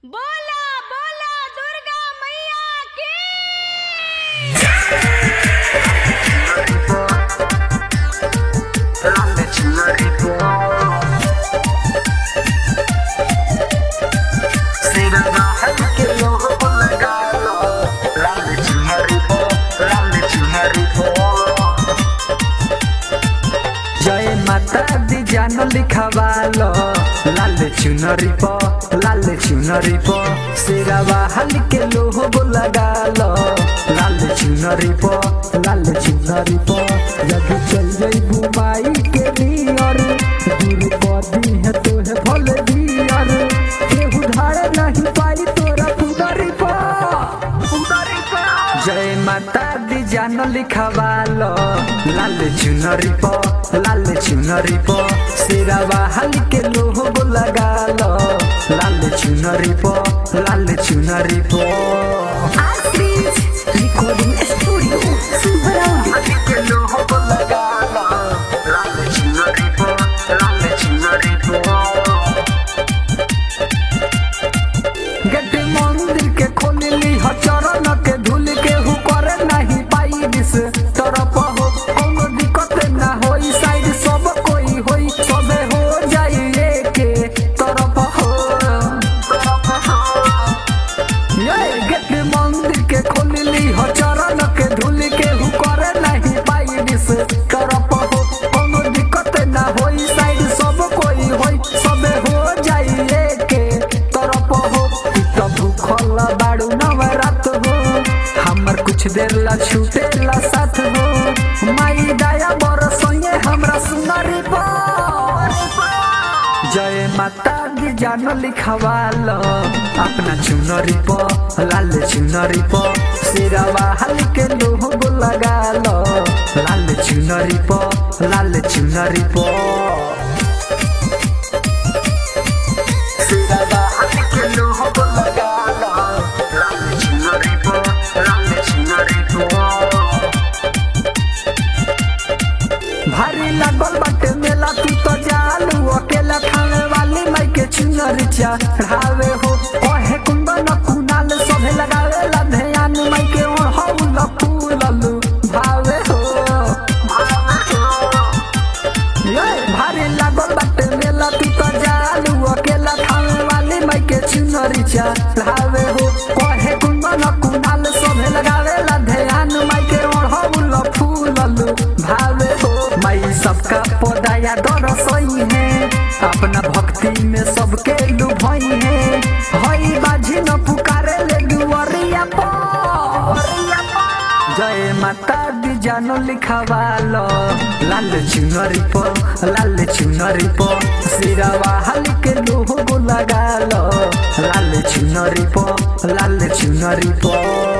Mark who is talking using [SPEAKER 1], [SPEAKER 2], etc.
[SPEAKER 1] बोला बोला दुर्गा मैया की
[SPEAKER 2] जय माता दी जान लिखवालो लाल चुनरी प लाल चुनरी प सिरवा हल्के लोहो लगालो लाल चुनरी प लाल चुनरी प जब चल जई घुमाई के नियर दूर पदी है तोहे भल दियर केहू धारे नहीं पाई तोरा पुदरी प पुदरी प जय माता दी जान लिखवालो लाल चुनरी प लाल चुनरी प सिरवा हल्के लोहो लगालो लाल चुनरी प लाल चुनरी प
[SPEAKER 3] Astrid Recording Studio Sumberaudio
[SPEAKER 2] हल्के लोहो लगालो लाल चुनरी प लाल चुनरी प गेट मंदिर के खोलली ह चरण के धूल के हु करे नहीं पाई दिस तरफ हो कोनो दिक्कत ना होई साइड सब कोई होई सबे हो जाई के तरफ हो ये गेट मंदिर के खोलली ह चरण के धूल के हु करे नहीं पाई दिस तरफ हो कोनो दिक्कत ना होई साइड सब कोई होई सबे हो जाई के तरफ हो तू तो भूखल बाड़ू नवरात हो हमर कुछ देर ला छूटे ला साथ हो माई दया बरसोए हमरा सुनरी पर जय माता दी जान लिखवाल अपना चुनरी प लाल चुनरी प सिरवा हल्के लोहो लगाल लाल चुनरी प लाल चुनरी प सिरवा हल्के लोहो लगाल लाल चुनरी प लाल चुनरी प भारी लागल बाटे मेला तू तो जालू अकेला खाने वाली माई के चुनर चढ़ावे हो ओहे कुंदन कुनाल सभे लगावे ला ध्यान माई के ओढ़ौल फूललू भावे हो ये भारी लागल बाटे मेला तू तो जालू अकेला खाने वाली माई के चुनर चढ़ावे हो ओहे कुंदन कुनाल सभे लगावे ला ध्यान माई के ओढ़ौल फूललू भावे हो माई सबका पौधाया डर सही है अपना भक्ति में सबके लुभई है हई बाजी न पुकारे ले दुआरिया पर जय माता दी जानो लिखवालो लाल चुनरी प लाल चुनरी प सिरवा हल्के लोहो लगालो लाल चुनरी प लाल चुनरी प